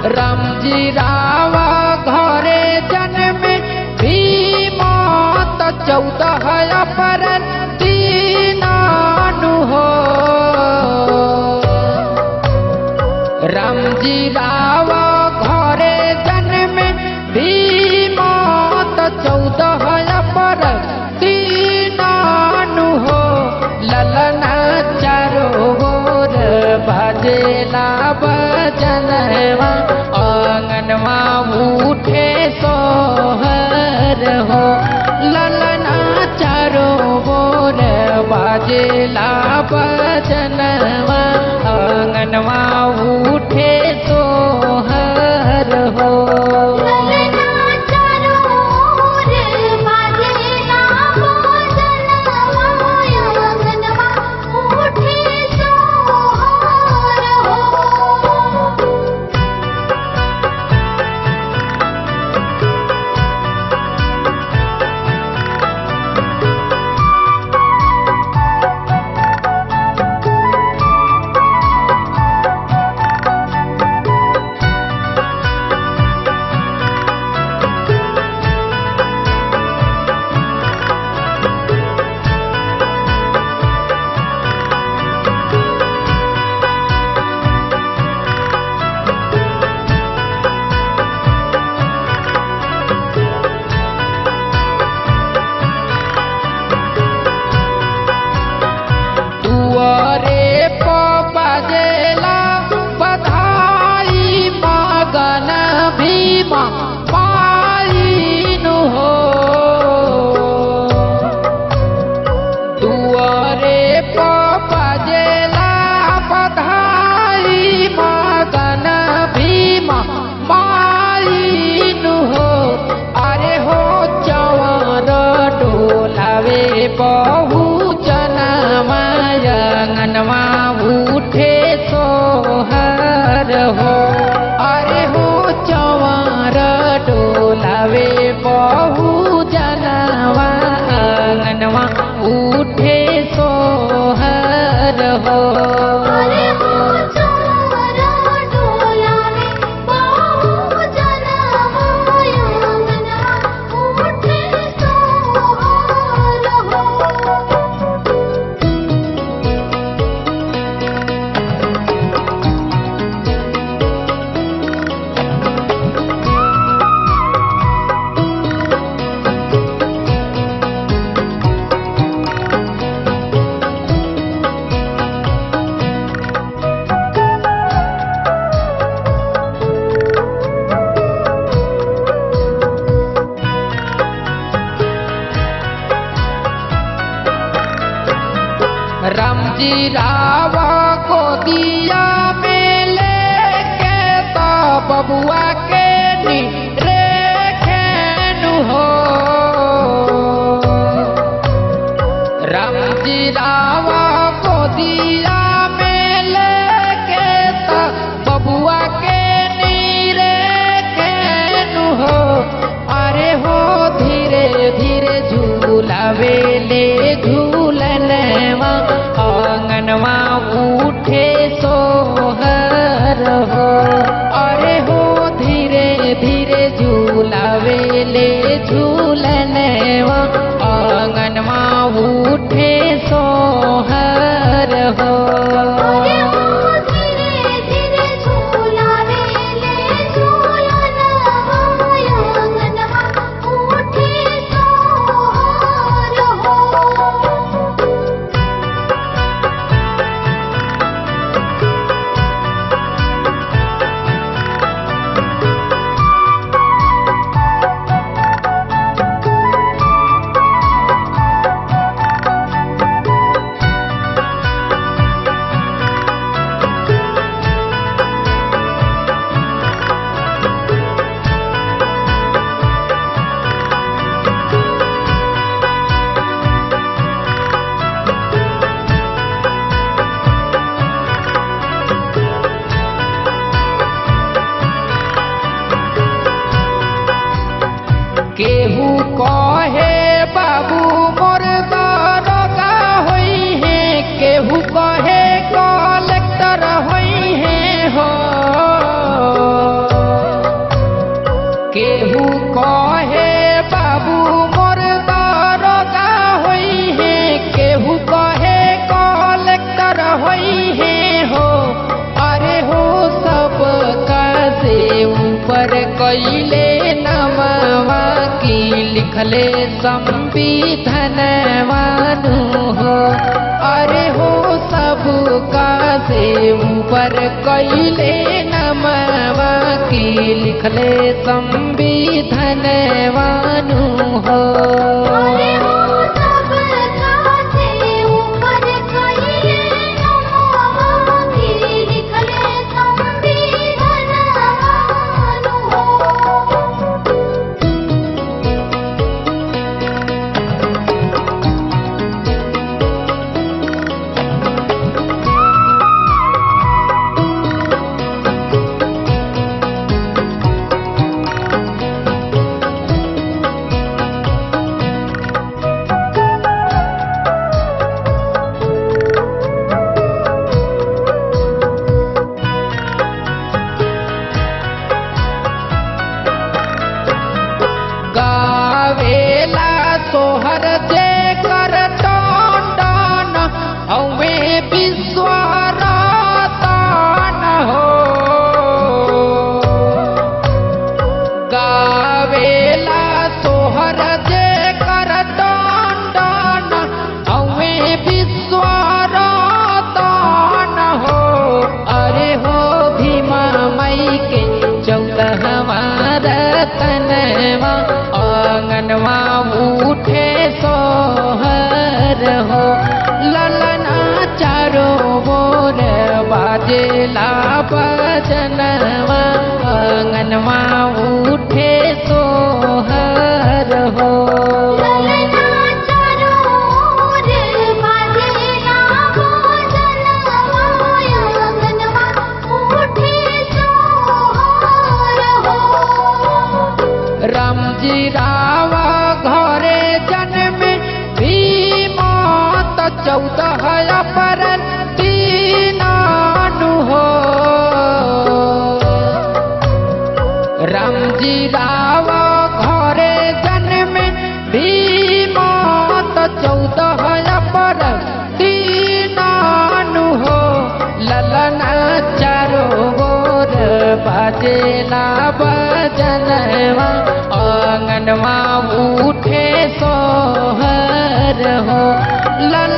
रामजी रावा घरे जन्म भीम त चौदह अप्रैल दीनानु हो रामजी रावा घरे जन्म भीम त चौदह अप्रैल दीनानु हो ललना चारो गोर भजेला बजनवा आंगनवा उठे सोहर हो ललना चारो गोर बजेला बजनवा आंगनवा उठे सोहर हो ललना चारो ओर बाजेला बाजनवा आंगनवा उठे सोहर हो दुआरे प बजेला बधाई मगन भीमा पालिनु हो दुआरे प बजेला बधाई मगन भीमा मालिनु हो अरे हो चवर डोलावे बहु जनमायंगनवा उठे सोहर हो अरे हो चवर डोलावे बहु जनवा आंगनवा उठे सोहर हो अरे हो चोरा डोलावे बहु जनवा आंगनवा उठे सोहर हो रामजी रावा को दिया में लेके तो बबुआ के नी रेखेनु हो रामजी रावा को दिया में लेके तो बबुआ के नी रेखेनु हो अरे हो धीरे धीरे झूलावे ले झूलनवा आंगनवा उठे सोहर हो अरे हो धीरे धीरे झूलावे ले झूलनवा आंगनवा उठे सोहर हो अरे हो धीरे धीरे झूलावे ले झूलनवा आंगनवा उठे सोहर हो केहू कहे बाबू मोर दरोगा होई है केहू कहे कलेक्टर होई है हो ऊपर कैले नमवा की लिखले संविधानवानु हो अरे हो सबका से ऊपर कैले नमवा की लिखले संविधानवानु हो अरे हो सब कासे ऊपर कइले नमवा की लिखले संविधानवानु हो गावेला सोहर जे कर टन हवे विश्वरतन हो गावेला सोहर जे कर टन हवे विश्वरतन हो अरे हो भीमा मई के चौदहवा रतनवा आंगनवा उठे सोहर हो ललना चारो बोर बाजेला बजनवा आंगनवा उठे सोहर हो ललना चारो ओर बाजेला भोजनवा आंगनवा उठे सोहर हो रामजी रावा घरे जन्म भीमत चौदह अप्रैल दीनानु हो रामजी रावा घरे जन्म भीमत चौदह अप्रैल दीनानु हो ललना चारो गोर बाजेला बजनवा आंगनवा उठे सोहर हो लल